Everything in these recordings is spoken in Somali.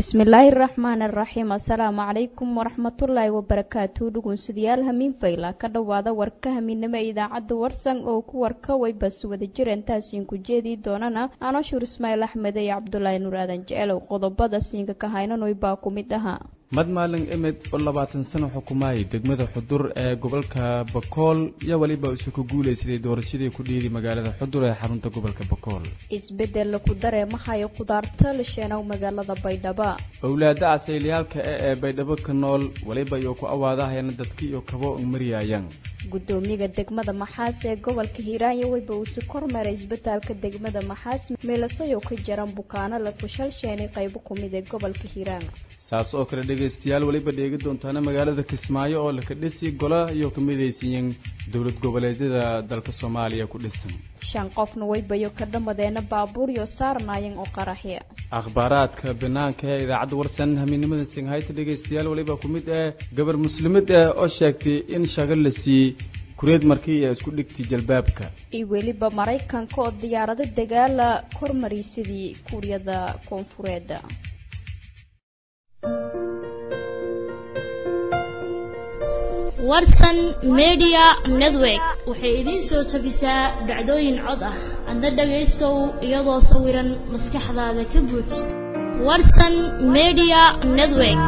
bismillaahi raxmaan araxiim assalaamu calaykum waraxmatullaahi wabarakaatu dhugunsidayaal hamiin fayla ka dhowaada warka hamiinimo idaacadda warsan oo ku warka waybas wada jir intaasiin ku jeedii doonana anoshuur ismaaciil axmed iyo cabdulaahi nuur aadan jecelow qodobada siinka ka haynanoy baa ku mid ahaa madmaalin emed oo labaatan sano xukumaayay degmada xudur ee gobolka bakool iyo weliba isu ku guulaysaday doorashadii ku dhiiday magaalada xudur ee xarunta gobolka bakool isbeddel laku dareemahayo kudaarta lisheenow magaalada baydhabo owlaada casayliyaalka e ee baydhabo ka nool weliba iyo ku awaadahayana dadki iyo kabo mariyayaan gudoomiyaga degmada maxaas ee gobolka hiiraan iyo weyba uu si kormeeray isbitaalka degmada maxaas meelasayo ka jaran bukaano la kushalsheenay qaybo ku mid ee gobolka hiiraan saas oo kale dhegaystayaal weliba dheegi doontaana magaalada kismaayo oo laka dhisi gola iyo ka midaysiiyeen dowlad goboleedyada dalka soomaaliya ku dhisan shan qofna weybayo ka dhammadeena baabuur iyo saarnaayeen oo qaraxya akhbaaraadka banaanka ee idaacadda warsan hamiidnimada singhayta dhegaystayaal weliba ku mid ah gabar muslimad ah oo sheegtay in shago la siiyey kureed markii ee isku dhigtay jalbaabka iyo weliba maraykanka oo diyaarado dagaala kormariysadii kuuriyada koonfureed warsan media network waxay idiin soo tabisaa dhacdooyin cod ah adna dhagaystow iyadoo sawiran maskaxdaada ka buuj warsan media network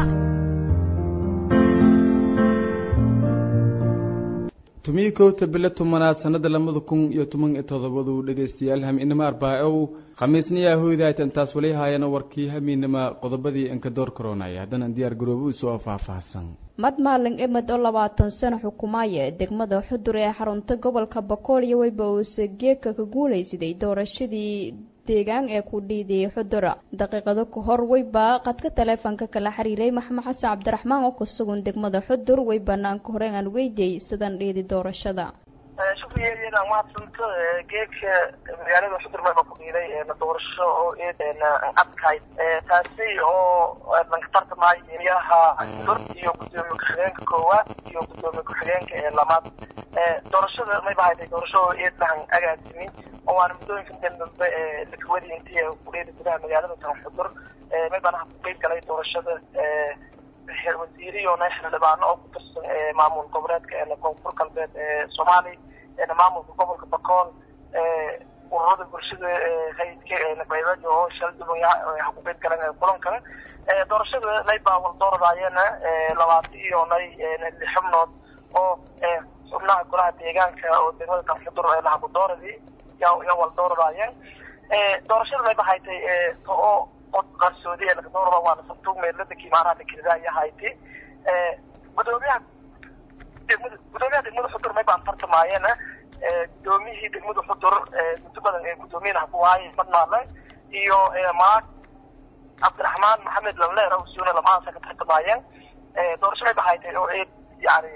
tumii kowta bilo tobanaad sanada labada kun iyo toban iyo todobadu dhegaystayaal hamiinimo arbaa-ow khamiisniyaa hoydaytan taas wali haayana warkii hamiinima qodobadii inkadoor koronaya haddana diyaar garoobo isoo faahfaahsan madmaalin emed oo labaatan sano xukumaaya ee degmada xudur ee xarunta gobolka bakool iyo weyba uuse geeka ka guulaysaday doorashadii deegaan ee ku dhiidiyay xudura daqiiqado ka hor weyba qadka taleefonka kala xiriiray maxamed xasan cabdiraxmaan oo kusugan degmada xudur wey banaanka horeen aan weydiyey sidan dhiidi doorashada shukriyeeyadan mahadsanto geedka magaalada xudur meeba ku dhiiday doorasho oo adkayd taasi oo lanka tartamaayo emiyaha xudur iyo gudoomiye ku-xigeenka koowaad iyo gudoomiye ku-xigeenka ee labaad doorashada mayba hayday doorasho oo eedlahan agaasimi oo waana muddooyinka dambe lakawadi intii kudheeda gudaha magaalada tan xudur maybana ku qeyb galay doorashada wasiiriyo xildhibaano oo ku tirsan maamul goboleedka ee koonfur galbeed ee soomaaliya maamulka gobolka bakool ururada bulshada hayidka baydajo oo shalduban ha ku qeyb galan kulankan doorashada mayba waldooradayana labaatan iyo nay xubnood oo xubnaha golaha deegaanka oo degmada tan xudur lahabudooradii ya waldooradayeen doorashada mayba haytay oo od qarsoodi ee lakadoorada waana santuug meelada kiimaaraha lakirida iyo hayti gudoomiyaha degmada gudoomiyaha degmada xudur may baan tartamaayena gudoomiyihii degmada xudur muddo badan ee gudoomiyana hakuwaaye madmaale iyo maag cabdiraxmaan maxamed lamleer usuuna lamahaasa ka tartamaayeen doorasho may bahaytay oo eed yani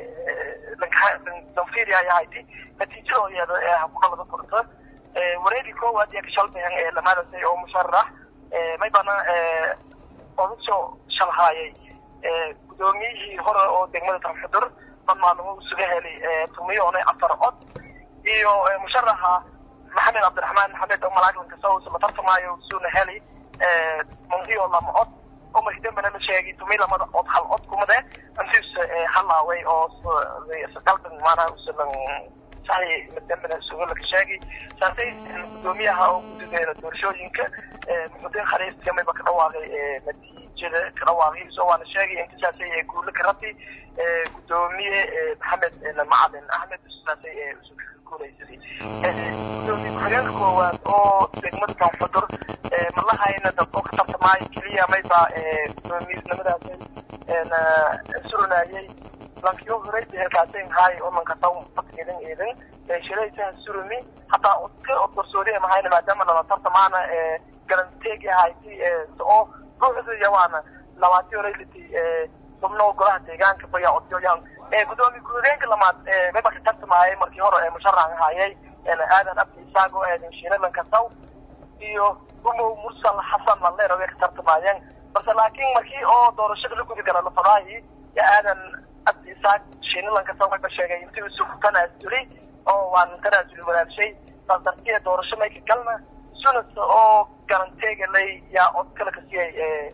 danfiria ay ahayti natiijadoodeeda ee hakudhalada furta wareegii koowaad iyo kashalbahan ee lamaadasay oo musharax may bana odasoo shalhaayay gudoomiyihii hore oo degmada tan xudur madmaalimo isuga helay tumiyoone afar cod iyo musharaxa maxamed cabdiraxmaan maxamed oo malaaglanka saus la tartamaayo suuna helay mungiyo lama cod oo markii dambena la sheegay tumi lamada cod hal cod kumade antiis halaaway oo qalban maanaa usalan saxi dambena isuga laka sheegay saasay gudoomiyaha oo gudadeeda doorashooyinka muxudiin khaliiska mayba ka dhawaaqay natiijada ka dhawaaqiisa waana sheegay intisaasay guulo ka rabtay gudoomiye maxamed macalin axmed saasay guulaysaday gudoomiye ku-xigeenka koowaad oo degmada tan xudur malahayna dad oo ka tartamaayo keliya mayba gudoomiyenimadaasay surunayay lankiyo horay heerkaasay mahay oo lankasaw idin idin shiraysaha surumi hataa odka od garsoodi mahayna maadaama lala tartamaana galanteegi hayti oo ruuxda yawaana labaati horayliti xubno golaha deegaanka baya odyoyan gudoomiye ku-xigeenka lamaad mayba ka tartamaayay markii hore musharax ahayay aadan abdi isaago aadan shiine lankasaw iyo umow mursal xasan lalleer way ka tartamaayeen balse laakiin markii oo doorashada la gudi gala lafadaayi ya aadan abdi isaaq shiine lankasaw mayba sheegay intii isu tanaasuli oo waan tanaasuli wadaashay saas dartiya doorasho mayka galna sunas oo garanteega lay yaa od kale ka siiyay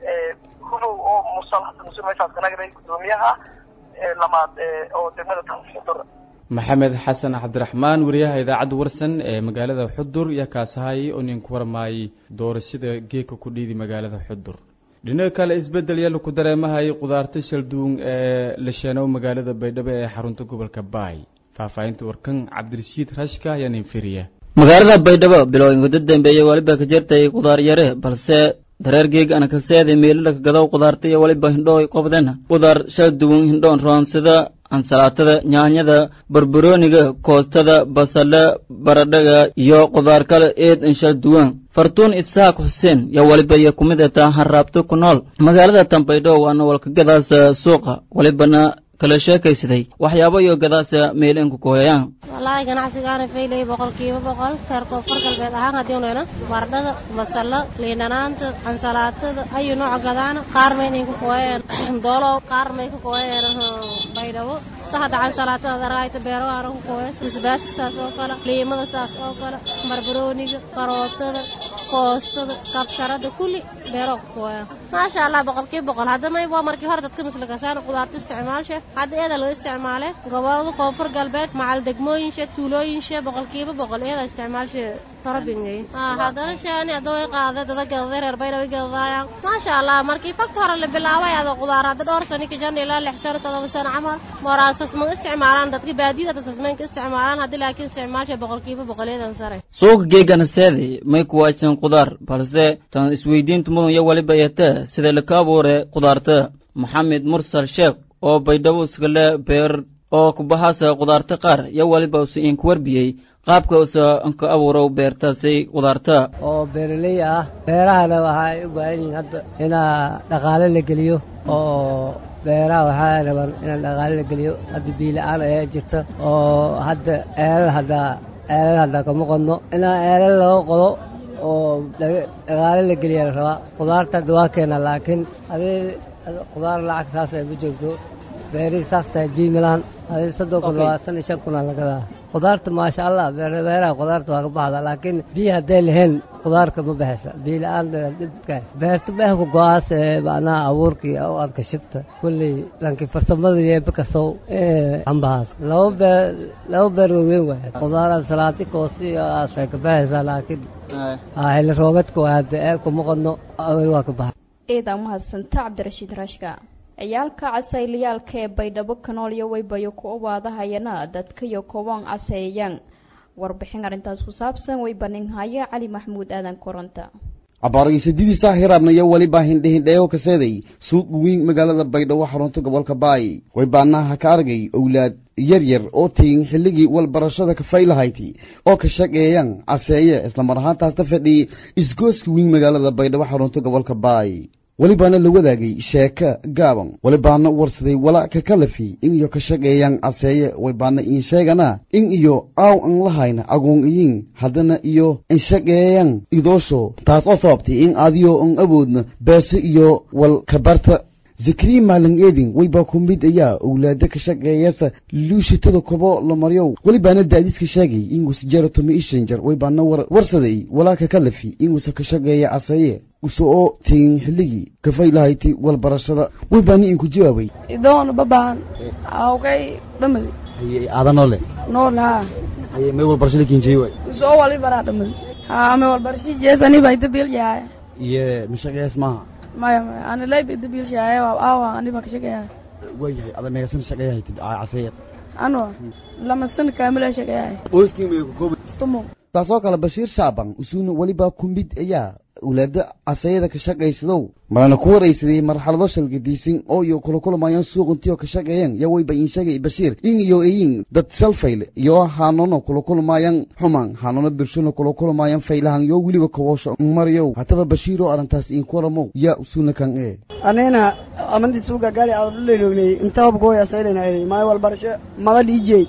hulow oo musal hasan musul meeshaas ka nagday guddoomiyaha lamaad oo degmada xudur maxamed xasan cabdiraxmaan wariyaha idaacadda warsan ee magaalada xudur iyo kaasahay oo nin ku warmaayay doorashada geeka ku dhiidi magaalada xudur dhinaca kale isbeddel yalla ku dareemahay qudaarta shalduun ee la sheenow magaalada baydhabo ee xarunta gobolka baay faahfaahinta warkan cabdirashiid rashka ayaa nin firiya magaalada baydhabo bilowinka ugu dambeeyey weliba ka jirtay qudaar yare balse dareer geeg ana kaseeda meelala ka gadow qudaarta iyo weliba hindhooy qobden qudaar shal duwan hindhoon roonsida ansalaatada nyaanyada barbarooniga koostada basale baradhaga iyo qudaar kale eed inshal duwan fartuun isaaq xuseen yaa weliba iyo ku mid ataa harraabto ku nool magaalada tanbaydho waana walka gadaasa suuqa welibana kala sheekaysaday waxyaabo iyo gadaasa meelinku kuhoyayaan wallaahi ganacsigaana faylay boqolkiiba boqol reer koonfur galbeed ahaan haddii unayno baradhada basalo liindhanaanta ansalaatada ayu nooca gadaana qaar may inay ku kuwayeen doolow qaar may ku kuwayeen baydhabo sahada ansalaatada daraayta beerawaana ku kuways basbaaska saas oo kale liimada saas oo kale barbarooniga karootada koostada kabsarada kulli beero ku kuwayaan maasha allah boqolkiiba boqol hadda may waa markii hore dadka maslakasaana qudaarta isticmaalshe hadda eeda loo isticmaale gobolada koonfur galbeed macal degmooyinshe tuulooyinshe boqolkiiba boqol eeda isticmaalshe torobingay haddana sheeni hadda way qaaday dada gadaday reer baydhawi gadadaayaan maasha allah markii fagta hore la bilaabay ada qudaar hadda dhowr sano kajan ilaa lix sano todoba sano camal moraan sasman isticmaalaan dadka baadiyada hadda sasmaynka isticmaalaan haddi laakiin isticmaalshe boqolkiiba boqoleedan sare suuqa geegana seedi may kuwaajsan qudaar balse tan isweydiinta mudan iyo weliba yatee sida laka abuure qudaarta maxamed mursal sheekh oo baydhabo iskale beer oo kubahaasa qudaarta qaar iyo weliba usa inku warbiyey qaabka usa ka abuurow beertaasay qudaarta oo beeraley ah beerahana waxay u baahan yihiin hadda inaa dhaqaale la geliyo oo beeraha waxaa raban inaan dhaqaale la geliyo hadda biila-aan ayaa jirta oo hadda eelal haddaa eelal haddaa kama qodno inaa eelal laga qodo oo dhaqaale la geliya la rabaa qudaarta hadda waa keena laakiin adii qudaar lacag saas ay ma joogto beerihii saas tahay biimilaan adii soddon kun labaatan iyo shan kunaa lagadaa qudaarta maasha allah beeraha qudaarta waa ka baxda laakiin biyo hadday lahayn qudaarka ma baxaysa biyo la-aan dhibkaas beerta beeh ku go-aas ee macnaha abuurkii oo aad kashibta kulley lankii farsamada yeeba kasow ee ambahaas laba beer laba beer waaweyn waay qudaar ansalaati koosti iyo aasay ka baxaysaa laakiin xilli roobeedka waa hadda eelkuma qodno awel waa ka baxa eedaa mahadsanta cabdirashiid rashka ciyaalka casayliyaalka ee baydhabo kanool iyo weybayo ku obaadahayana dadkayo kobaan caseeyaan warbixin arrintaas ku saabsan weybaninhaya cali maxamuud aadan koronta abaargiisadidiisa hiraabnaya weliba hindhehindheeyo kaseeday suuq weyn magaalada baydhabo xarunta gobolka baay waybaanaha ka argay owlaad yar yar oo tegin xilligii walbarashada kafaylahayti oo ka shaqeeyaan caseeye islamar ahaantaasta fadhiyay isgooska weyn magaalada baydhabo xarunta gobolka baay welibaana la wadaagay sheeka gaaban welibaana warsaday wala ka kalafi in iyo ka shaqeeyaan caseeye waybaana in sheegana in iyo aaw an lahayna agoon iyin haddana iyo in shaqeeyaan idoosho taas oo sababtay in adiyo an awoodna beeso iyo wal kabarta zakariya maalin eedin waybaa ku mid ayaa owlaada ka shaqeeyasa luushitada kobo la maryow welibaana daadiska sheegay inguusa jerotomi ishanjar waybaana warsaday walaalka kalafi inguusa ka shaqeeya caseeye usa oo tegin xilligii kafaylahayti walbarashada waybaana inku jawaabay idoon babaan awkay dhamadi aada noole nool haa haye may walbarashada kinjey waay soo wali baraa dhamadi haa may walbarashi jeesani bay dabil yahay iyo mashaqeeyas maaha maya maya ana layba dabil yahay waa aawa ani baa ka shaqeeyaa waayahay ada meegasan shaqeeyahaytid caseeye ano lama san kaamila shaqeeyahay qoyskii may ku koobi tumo taasoo kale bashiir shaaban usuuna welibaa ku mid ayaa owlaada casayada ka shaqaysadow marana ku waraysaday marxalado shalgadiisin oo iyo kula kulmayaan suuqintiyo ka shaqeeyaan yaa wayba iin sheegay bashiir in iyo eyin dad shalfayl iyo haanono kula kulmayaan xuman haanono bulshona kula kulmayaan faylahan yoo weliba kawoosho maryow hataba bashiir oo arrintaas iin kulamow yaa usuuna kan ee anina amanti suuga gaari aduleylognay intabab gooy asaylena maay walbarasho maba dhiijey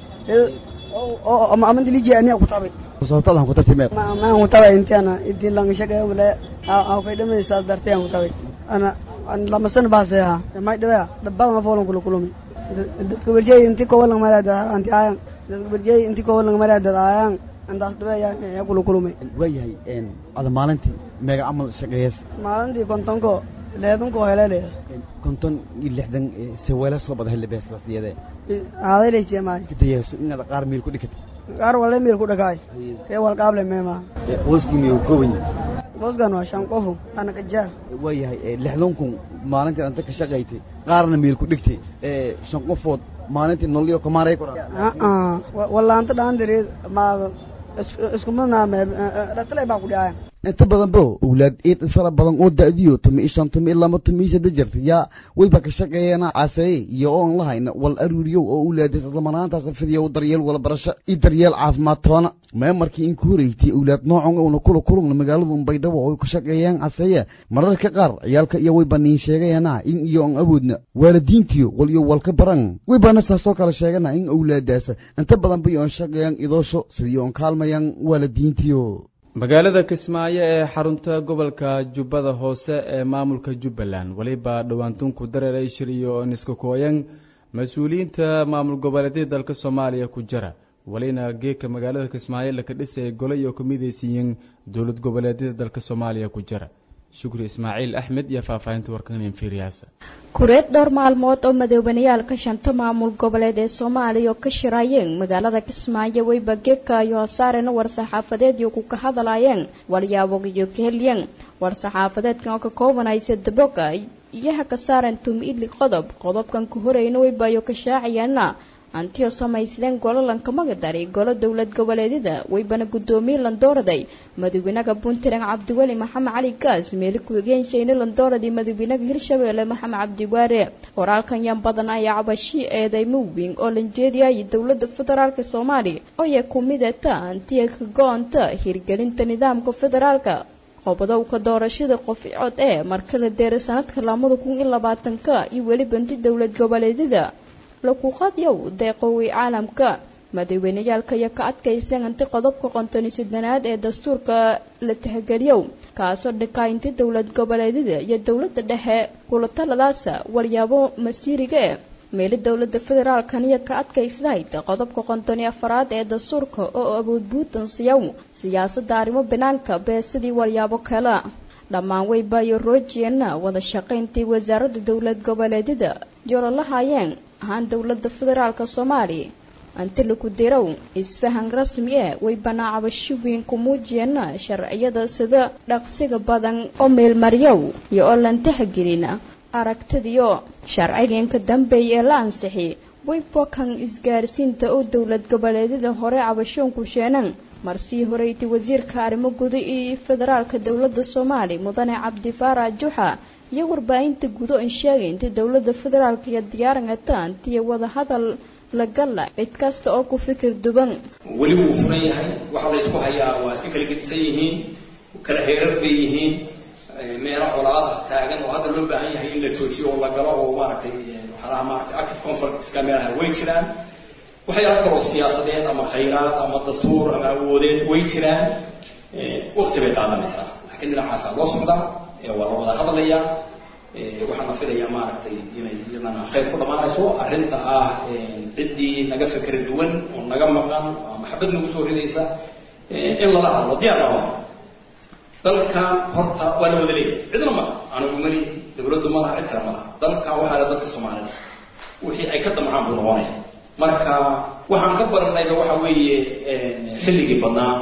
amanti liijey aniga ku tabay sababtadan ku tartimeed maan ku tabay intiana intii lang shaqeeyo wala aw kay dhamaysa dartay aan ku tabay ana an lama san baasay ha may dhawaa dabba ma foolan kula kulumi dadka warjay intii ko walang marada anti ayan dadka warjay intii ko walang marada ayan andaas dhawaa ya kula kulumay waayahay ada maalintii meega camal shaqeeyas maalintii kontonko leedanku heleleya konton iyo lixdan saweela soo bada helle beesdaas iyadee aadayleysiya maayo kadayaso inaad qaar miil ku dhikata qaar wale miil ku dhakaay ree walqaable meema qoyskii miyu kooban booskan waa shan qofu ana kajaar waa yahay lixdan kun maalintii anta ka shaqaytay qaarna miil ku dhigtay shan qofood maalintii nololyo kamaaray ku walaanta dhaandireed ma iskumadnaame dhatalay baa ku dhacaya inta badan bo owlaad eed fara badan oo da'diyo tumi shan tumi lama tumi sadde jirta yaa wayba ka shaqeeyana caseeye iyo oon lahayna wal aruuriyow oo owlaadis islamanaantaas fidiyo daryeel wala barasho iyo daryeel caafimaad toona mee markii in ku horeeytay owlaad noocan una kula kulugna magaaladu baydhabo oo ka shaqeeyaan caseeye mararka qaar ciyaalka iyo wayba niin sheegayana in iyo on awoodna waalidiintiyo wal iyo walka baran waybana saasoo kale sheegana in owlaadaasa inta badan bay oon shaqeeyaan idoosho sidii oon kaalmayaan waalidiintiyo magaalada kismaayo ee xarunta gobolka jubbada hoose ee maamulka jubbaland weliba dhowaantunku dareeray shir iyo niska kooyan mas-uuliyiinta maamul goboleedyada dalka soomaaliya ku jira welina geedka magaalada kismaayo laka dhisay gole iyo ka midaysiiyeen dowlad goboleedyada dalka soomaaliya ku jira shukri ismaaciil axmed iyo faahfaahinta warkanin fiiriyaasa kureed dhowr maalmood oo madoobanayaalka shanta maamul goboleed ee soomaaliya oo ka shiraayeen magaalada kismaayo weyba geedka iyo hasaarena war-saxaafadeedii ku ka hadlaayeen walyaabog iyo kahelyan war-saxaafadeedkan oo ka koobanaysa daboga iyaha ka saaran tumi-idli qodob qodobkan ka horeyna weyba iyo ka shaacayaana antiyo samaysadeen gololanka magadari golo dowlad goboleedyada weybana guddoomiye landooraday madaxweynaha puntland cabdiweli maxamed cali gaas meeli ku-xigeenshayna landooradii madaxweynaha hirshabeelle maxamed cabdiwaare qoraalkan yan badan ayaa cabashi eedeymo weyn oo lanjeediyay dowlada federaalk soomaaliya oo ya ku midata antiya ka go-onta hirgelinta nidaamka federaalka qobadowka doorashada qof cod ee marka la deeray sanadka lamada kun iyo labaatanka iyo weli banti dowlad goboleedyada lakuqadyow deeqowey caalamka madaxweyneyaalka iyo ka adkaysan inti qodobka qontoni sidanaad ee dastuurka la tixgeliyow kaasoo dhikaa inti dowlad goboleedyada iyo dowlada dhexe kula taladaasa waryaabo masiiriga e meeli dowlada federaalkan iyo ka adkaysdahayd qodobka qontoni afaraad ee dastuurka oo awood buutansiyow siyaasada arrimo banaanka beesidii waryaabo kale dhammaan weyba iyo roojiyana wada shaqayntii wasaaradda dowlad goboleedyada yoololahayeen ahaan dowlada federaalka soomaaliya anti laku dirow isfahan rasmi ee way banaacabasho weyn ku muujiyana sharciyada sida dhaqsiga badan oo meelmaryow iyo oo lantahagelina aragtidiyo sharciganka dambeeya ee la ansixi waybakan isgaarsiinta oo dowlad goboleedyada hore cabashoonku sheenan marsii horeyti wasiirka arrimo guda iyo federaalka dowlada soomaaliya mudane cabdifaarac juxa iyo warbaahinta gudo in sheegay inta dowlada federaalka iyo diyaarangata antiya wadahadal lagala cid kasta oo ku fikir duban weli wuu furan yahay waxa la ysku hayaa waa iska kala gedisan yihiin kala heerar bay yihiin meelo colaad ah taagan oo hadda loo baahan yahay in la joojiyo oo la galo oo maaragtay waxyaalaha maaragtay active conflictska meelaha way jiraan waxyaala kaloo siyaasadeed ama khayraad ama dastuur ama awoodeed way jiraan waqti bay qaadanaysaa laakiin dhinacaasaa loo socdaa waa la wada hadlayaa waxaan la filayaa maaragtay inay iyadana khayr ku dhammaanayso arrinta ah ciddii naga fikra duwan oo naga maqan oo maxabad nagu soo ridaysa in lala hadlo diyaar baa dalkan horta waa la wada leeyahay cidna malaha anigu mali dowladdu malaha cid kale malaha dalkan waxaa la dadka soomaalida wixii ay ka damcaan buu noqonaya marka waxaan ka baranayba waxa weeye xilligii badnaa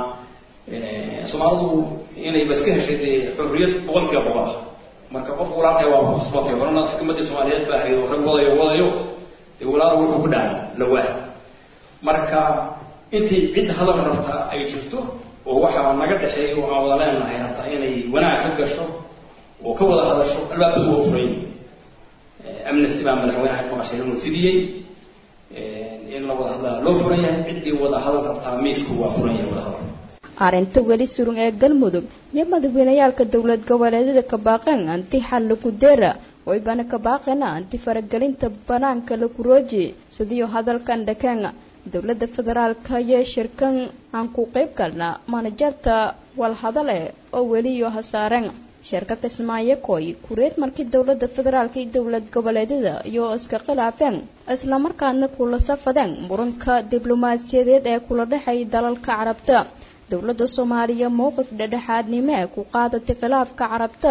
soomaalidu inay bas ka heshay dee xorriyad boqolkiiba boqol ah marka qofku walaalkay waa khasbatay horena xukuumaddii soomaaliyeed baa ahayd oo rag wadayo wadayo dee walaal wuxuu ku dhaca lawaa marka intii cid hadal rabta ay jirto oo waxaa naga dhexeeya oo aan wada leenahay rabta inay wanaag ka gasho oo ka wada hadasho albaabadu waa furan yihin amnesty baa madaxweynaha maqashay inuu fidiyey in la wada hadlaa loo furan yahay ciddii wada hadal rabtaa miisku waa furan yahay wada hadal arrinta weli surun ee galmudug iyo madaxweyneyaalka dowlad goboleedyada kabaaqeen anti xal laku deera waybana kabaaqena anti faragelinta banaanka laku rooji sidiyo hadalkan dhakeen dowlada federaalka iyo shirkan aan ku qeyb galna manajarta walhadale oo weliyo hasaareen shirka kismaayo koy kureed markii dowlada federaalka iyo dowlad goboleedyada iyo iska khilaafeen islamarkaadna kula safadeen muranka diblomaasiyadeed ee kula dhexay dalalka carabta dowladda soomaaliya mowqif dhedhexaadnimo ee ku qaadatay khilaafka carabta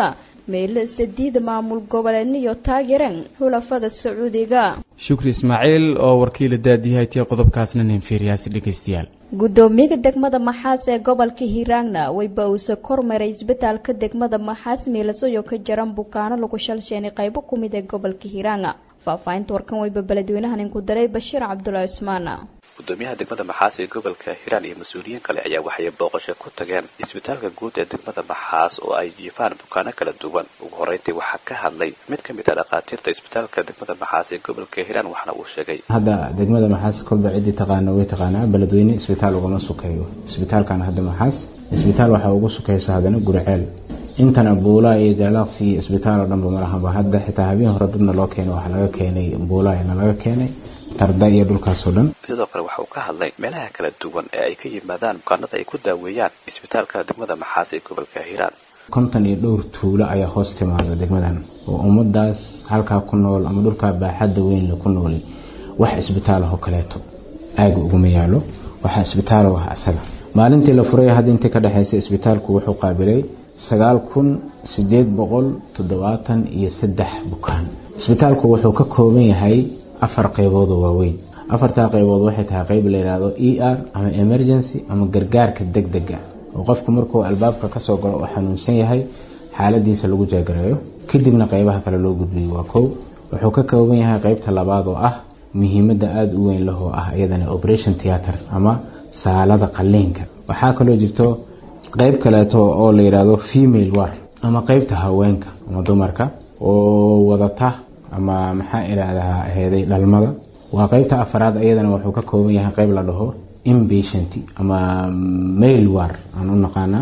meelo sadiida maamul goboleedniyo taageereen xulafada sacuudiga shukri ismaaciil oo warkiila daadiyahay tiya qodobkaasna ninfiiriyaasi dhegaystayaal guddoomiyaha degmada maxaas ee gobolka hiiraangna wayba uuse kormaray isbitaalka degmada maxaas meelasoyo ka jaran bukaano lagu shalsheenay qaybo ku mid ee gobolka hiiraanga faahfaahinta warkan wayba beledweynahan inku daray bashiir cabdulaahi cusmaan gudoomiyaha degmada maxaas ee gobolka hiiraan iyo mas-uuliyiin kale ayaa waxay booqasho ku tageen isbitaalka guud ee degmada maxaas oo ay jiifaan bukaano kala duwan ugu horeyntii waxaa ka hadlay mid ka mid a dhakhaatiirta isbitaalka degmada maxaas ee gobolka hiiraan waxaana uu sheegay hadda degmada maxaas kolba ciddii taqaana way taqaanaa beledweyne isbitaal ugama sukeeyo isbitaalkan hadda maxaas isbitaal waxaa ugu sukeysa haddana guriceel intana buulaa iyo jaalaaqsi iyo isbitaal oo dhanba malahaba hadda xitaa habeen hore dadna loo keenay waxaa laga keenay buulaana laga keenay tarda iyo dhulkaasoo dhan sidoo kale waxa uu ka hadlay meelaha kala duwan ee ay ka yimaadaan bukaanada ay ku daaweeyaan isbitaalka degmada maxaas ee gobolka hiiraan konton iyo dhowr tuulo ayaa hoos timaada degmadan oo ummadaas halkaa ku nool ama dhulkaa baaxadda weynla ku nooli wax isbitaalahoo kaleeto aaga uguma yaalo waxaa isbitaalo ah asaga maalintii la furay hadda intii ka dhexeysa isbitaalku wuxuu qaabilay sagaal kun sideed boqol toddobaatan iyo saddex bukaan isbitaalku wuxuu ka kooban yahay afar qaybood oo waaweyn afartaa qaybood waxay tahay qayb la yidhaahdo e r ama emergency ama gargaarka degdega oo qofku markuu albaabka kasoo galo oo xanuunsan yahay xaaladiisa lagu jeegareeyo kadibna qaybaha kale loo gudbiyo waa kow wuxuu ka kooban yahay qaybta labaad oo ah muhiimadda aada u weyn lahoo ah iyadana operation theatre ama saalada qaliinka waxaa kaloo jirto qayb kaleeto oo la yidhaahdo female war ama qaybta haweenka ama dumarka oo wadata ama maxaa idhaahdaa heeday dhalmada waa qaybta afaraad iyadana wuxuu ka kooban yahay qayb la dhaho impatient ama mail war aan u naqaanaa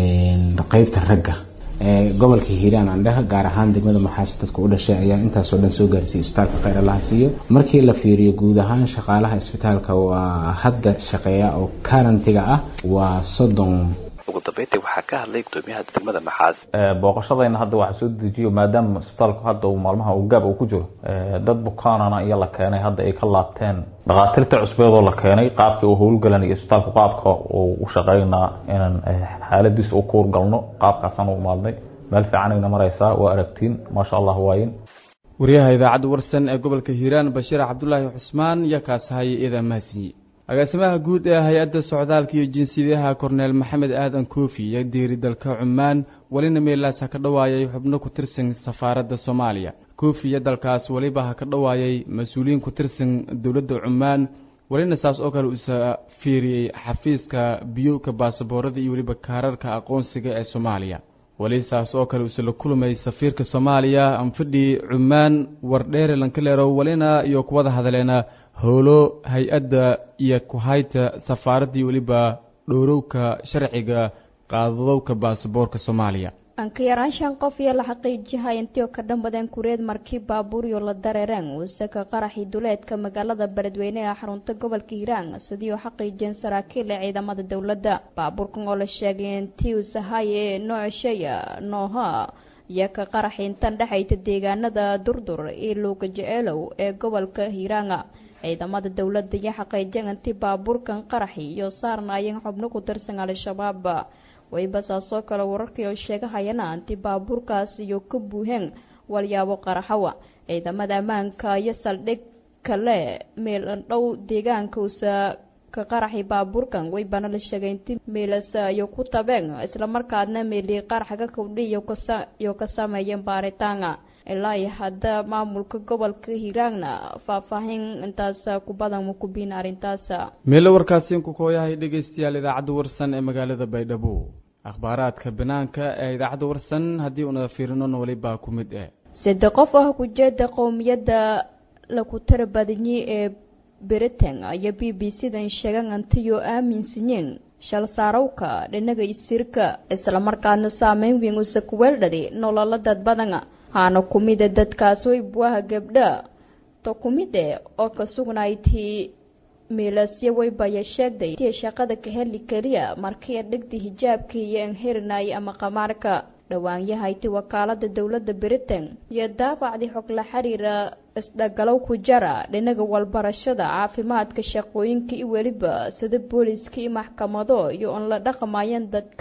qaybta ragga gobolka hiiraan andheha gaar ahaan degmada maxaas dadka u dhashay ayaa intaasoo dhan soo gaarsiiyey isbitaalka kheyr allaha siiyo markii la fiiriyo guud ahaan shaqaalaha isbitaalka waa hadda shaqeeya oo karantiga ah waa soddon ugu dambeyntii waxaa ka hadlay gudoomiyaha degmada maxaas booqashadayna hadda waxaa soo dejiyo maadaama isbitaalku hadda uu maalmaha uu gaab uu ku jiro dad bukaanana iyo la keenay hadda ay ka laabteen dhakhaatiirta cusbeedoo la keenay qaabkii uu howlgalan iyo isbitaalku qaabka uu u shaqeynaa inaan xaaladiisa u kuurgalno qaabkaasaan u maadnay meel fiicanayna maraysaa waa aragtiin maasha allah waayin wariyaha idaacadda warsan ee gobolka hiiraan bashiir cabdulaahi cusmaan iyo kaasahaya iyada mahadsanyi agaasimaha guud ee hay-adda socdaalka iyo jinsiyadaha korneel maxamed aadan koofi iyo diiri dalka cumaan welina meelaas ha ka dhowaayay xubno ku tirsan safaaradda soomaaliya koofi iyo dalkaas weliba ha ka dhowaayay mas-uuliyiin ku tirsan dowladda cumaan welina saas oo kale uusa fiiriyey xafiiska biyowka baasaboorada iyo weliba kaararka aqoonsiga ee soomaaliya weli saas oo kale uuse la kulmay safiirka soomaaliya anfidhi cumaan wardheere lankaleerow welina iyo kuwada hadaleena howlo hay-adda iyo kuhayta safaaraddii weliba dhowrowka sharciga qaadadowka baasaboorka soomaaliya anka yaraan shan qof iyo la xaqiijihay intii oo ka dhanbadeen kureed markii baabuuryo la dareereen uusaka qaraxii duleedka magaalada beledweyne ee xarunta gobolka hiiraan sidii oo xaqiijiyeen saraakiil ee ciidamada dowladda baabuurkan oo la sheegay intii uusahay ee noocshaya nooha iyo ka qaraxi intan dhexayta deegaanada durdur iyo luuga jeceelow ee gobolka hiiraanga ciidamada dowladda iyo xaqiijeen intii baabuurkan qaraxi iyo saarnaayeen xubno ku tirsan al-shabaab wayba saasoo kale wararkii oo sheegahayana intii baabuurkaas iyo ka buuheen walyaabo qaraxawa ciidamada ammaanka iyo saldhig kale meel dhow deegaanka uusa ka qaraxi baabuurkan waybana la sheegay intii meelas iyo ku tabeen islamarkaadna meelii qaraxga kowdhi iyo ka sameeyeen baaritaana ilaa iyo hadda maamulka gobolka hiiraanna faahfaahin intaas ku badan ma ku biin arrintaas meelo warkaasiin ku kooyahay dhegaystayaal idaacadda warsan ee magaalada baydhabo akhbaaraadka banaanka ee idaacadda warsan haddii unada fiirinona welibaa ku mid eh sade qof ah kujeeda qowmiyadda laku tara badanyay ee britain iyo b b c-dan sheegan antiyo aaminsanyiin shal saarowka dhinaga isirka islamarkaadna saameyn weyn usa kuweeldhadi nolola dad badana haana kumide dadkaas way buaha gabdha to kumide oo ka sugnaytii miilasyo waybaya sheegday tii shaqada ka heli keliya markii dhigdi hijaabkii iyo enhirinay ama qamaarka dhawaanyahayti wakaalada dowladda britain iyo daabacdii xog la xiriira isdhagalow ku jara dhinaga walbarashada caafimaadka shaqooyinka iyo weliba sida booliiska iyo maxkamado iyo oon la dhaqmayeen dadka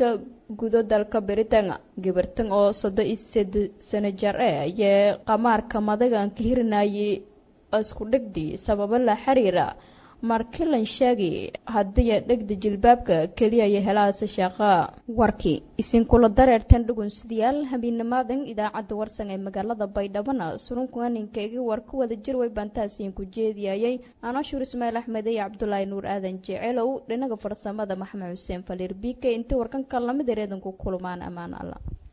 gudo dalka britain gabartan oo soddon iyo sed sano jar e ayee qamaarka madagan ka hirinayay isku dhegdii sababo la xiriira markilan sheegi haddii dhegda jilbaabka keliya iyo helahaase shaaqa warkii isinkula dareertan dhugunsidayaal habeennimaadan idaacadda warsan ee magaalada baydhabana surunkuaninkaigi war ku wada jir way baantaasiin ku jeediyayay anashuur ismaail axmed iyo cabdulaahi nuur aadan jecelow dhinaga farsamada maxamed xuseen faliir bike intii warkan kallamid ereedanku kulmaan ammaan alla